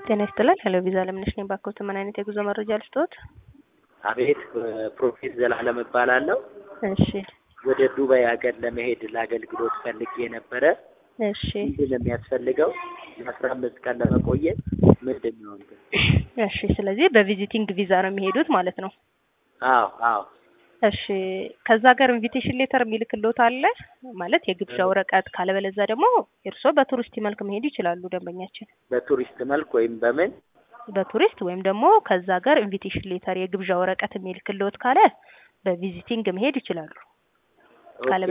ጤና ይስጥልን። ሄሎ ቪዛ ለምነሽ ነኝ። ባክዎት ምን አይነት የጉዞ መረጃ ልስጥዎት? አቤት ፕሮፌት ዘላለም እባላለሁ። እሺ ወደ ዱባይ ሀገር ለመሄድ ለአገልግሎት ፈልጌ ነበረ። እሺ ምንድን ነው የሚያስፈልገው? ለአስራ አምስት ቀን ለመቆየት ምንድን ነው እንትን? እሺ። ስለዚህ በቪዚቲንግ ቪዛ ነው የሚሄዱት ማለት ነው። አዎ አዎ እሺ ከዛ ሀገር ኢንቪቴሽን ሌተር የሚልክልዎት አለ ማለት የግብዣ ወረቀት፣ ካለበለዛ ደግሞ እርስዎ በቱሪስት መልክ መሄድ ይችላሉ። ደንበኛችን በቱሪስት መልክ ወይም በምን በቱሪስት ወይም ደግሞ ከዛ ሀገር ኢንቪቴሽን ሌተር የግብዣ ወረቀት የሚልክልዎት ካለ በቪዚቲንግ መሄድ ይችላሉ። ኦኬ፣